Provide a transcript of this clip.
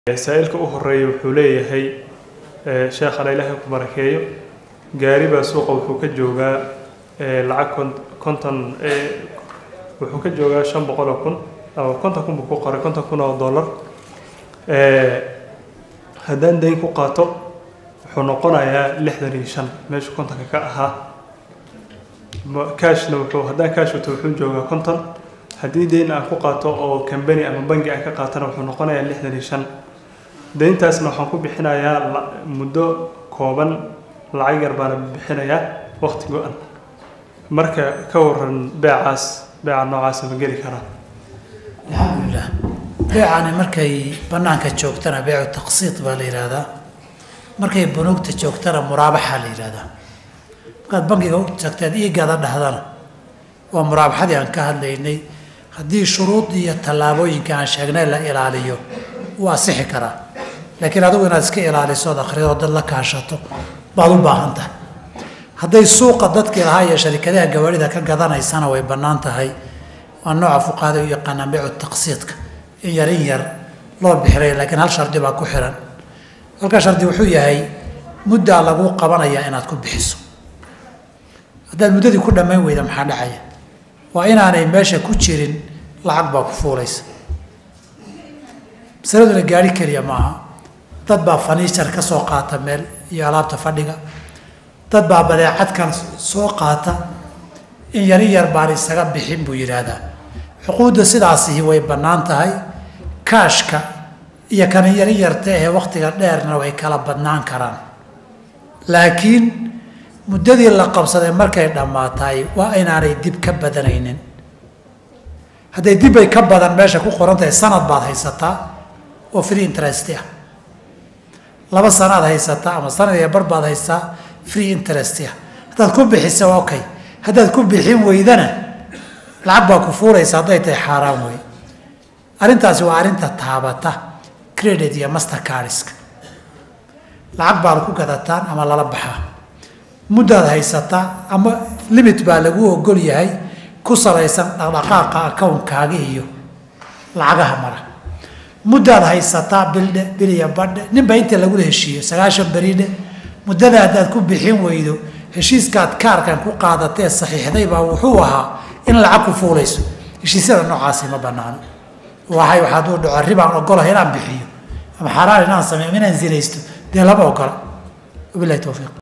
saa-ilka u horeeya wuxuu leeyahay sheekhana ilaahay ku barakeeyo gaari baa suuqa wuxuu ka joogaa lacag kon konton wuxuu ka joogaa shan boqol oo kun ama konton kun buu ku qoray konton kun oo dollar haddaan dayn ku qaato wuxuu noqonayaa lixdan iyo shan meeshu kontonka ka ahaa cashna wuxuu haddaan cash wato wuxuu joogaa konton haddii dayn aan ku qaato oo company ama bangi aan ka qaatana wuxuu noqonayaa lixdan iyo shan dayntaasna waxaan ku bixinayaa muddo kooban lacag yar baana bixinayaa waqti go-an marka ka waran beecaas beeca noocaasa ma geli karaa alxamdulilah beecani markay banaanka joogtana beecu taqsiid baa la yidhaahdaa markay bunuugta joogtana muraabaxa la yidhahdaa markaad bankiga u tagteed iigada dhahdana waa muraabaxadii aan ka hadlaynay haddii shuruudii iyo tallaabooyinka aan sheegnay la ilaaliyo wuu asixi karaa laakiin adigu inaad iska ilaaliso ood akhrido dad la kaashato baad u baahan tahay hadday suuqa dadkii lahaa iyo sharikadaha gawaarida ka gadanaysana way bannaan tahay waa nooca fuqahada u yaqaanaan beecu taqsiidka in yar in yar loo bixiray laakiin hal shardi baa ku xiran halka shardi wuxuu yahay muddaa laguu qabanayaa inaad ku bixiso haddaad muddadii ku dhammayn weyda maxaa dhacaya waa inaanay meesha ku jirin lacag baa ku fuulaysa masaladuna gaari keliya maaha dad baa faniijar ka soo qaata meel iyo alaabta fadhiga dad baa badeecadkan soo qaata in yar in yar baan isaga bixin buu yidhaahdaa xuquudda sidaasihi way bannaan tahay kaashka iyo kana yar in yarta ahee wakhtiga dheerna way kala badnaan karaan laakiin muddadii la qabsaday markay dhammaataay waa inaanay dib ka badanaynin hadday dibbay ka badan meesha ku qoran tahay sanad baad haysataa oo free interest ah laba sanaad haysataa ama sanad iyo bar baad haysataa free interest ah haddaad ku bixisa okay haddaad ku bixin weydana lacag baa ku fuuraysa hadday tahay xaaraan wey arrintaasi waa arrinta taabata credit iyo master cardiska lacag baad ku gadataan ama lala baxaa muddaad haysataa ama limit baa lagu ogol yahay ku salaysan dhaqdhaqaaqa akownkaaga iyo lacagaha mara muddaad haysataa bildhe biliya badhe ninba inta lagula heshiiyo sagaashan beridhe muddada haddaad ku bixin weydo heshiiskaad kaarkan ku qaadatee saxiixday baa wuxuu ahaa in lacag ku fuulayso heshiisyada noocaasi ma banaano waxay waxaad u dhaco ribaan ogolahay inaan bixiyo ama xaaraan inaan sameeyo inaan zinaysto dee lama ogola wabilahi towfiiq